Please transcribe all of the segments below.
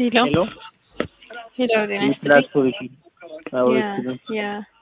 ሄሎ ሄሎ ሄሎ ጤና የፕላስ ይስጥልኝ። ፖሊሲ አዎ ያ ይስጥልኝ። ያ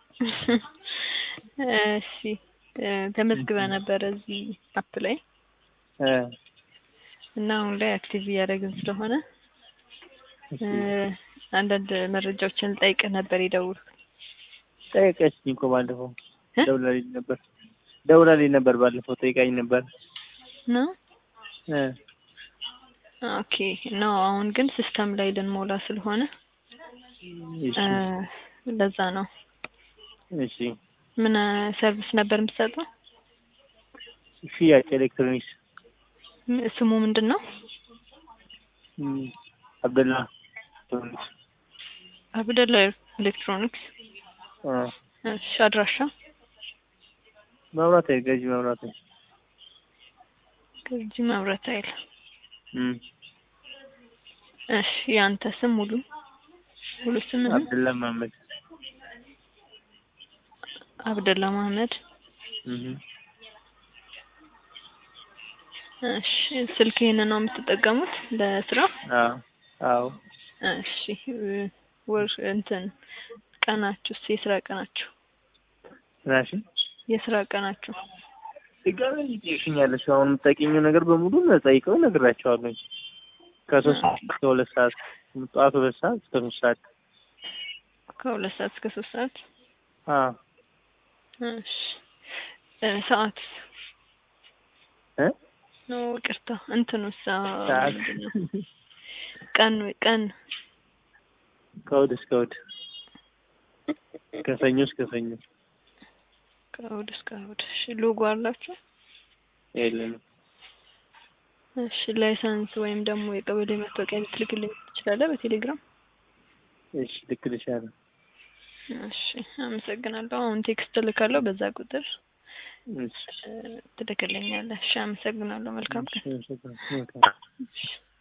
እሺ እ ተመዝግበ ነበረ እዚህ አፕ ላይ እ እና አሁን ላይ አክቲቭ እያደረግን ስለሆነ እ አንዳንድ መረጃዎችን ልጠይቅህ ነበር የደወልኩት። ጠየቀችኝ እኮ ባለፈው እ? ደውላልኝ ነበር ደውላልኝ ነበር ባለፈው ጠይቃኝ ነበር ነው እ ኦኬ ነው። አሁን ግን ሲስተም ላይ ልንሞላ ስለሆነ እሺ እ ለዛ ነው። እሺ ምን ሰርቪስ ነበር የምትሰጠው? ሽያጭ ኤሌክትሮኒክስ ም- ስሙ ምንድን ነው? እም፣ አብደላ ኤሌክትሮኒክስ አብደላ ኤሌክትሮኒክስ። አ እሺ አድራሻ መብራት ኃይል ገዢ መብራት ኃይል ከዚህ መብራት ኃይል። እም እሺ ያንተ ስም ሙሉ ሙሉ ስም ነው? አብደላ መሀመድ አብደላ መሀመድ። እም እሺ ስልክ ይሄንን ነው የምትጠቀሙት ለስራ? አዎ አዎ እሺ እ ወር እንትን ቀናችሁ የስራ ቀናችሁ ራሺ የስራ ቀናችሁ ድጋሜ ይጠይቅኛለሽ አሁን የምጠቂኝው ነገር በሙሉ ጠይቀው እነግራቸዋለሁ ከሶስት ሰዓት እስከ ሁለት ሰዓት ጠዋት ሁለት ሰዓት እስከ ሶስት ሰዓት ከሁለት ሰዓት እስከ ሶስት ሰዓት። አ እሺ እ ሰዓት እ ነው ይቅርታ እንትኑ ሰዓት ምንድን ነው? ቀን ቀን ከእሑድ እስከ እሑድ ከሰኞ እስከ ሰኞ ከእሑድ እስከ እሑድ። እሺ ሎጎ አላችሁ? የለንም እሺ ላይሰንስ ወይም ደግሞ የቀበሌ መታወቂያ ልትልክልኝ ትችላለህ በቴሌግራም? እሺ ልክልሻለሁ እሺ አመሰግናለሁ። አሁን ቴክስት እልካለሁ በዛ ቁጥር እሺ እ ትልክልኛለህ። እሺ አመሰግናለሁ። መልካም ቀን። እሺ፣ እሺ፣ እሺ። እሺ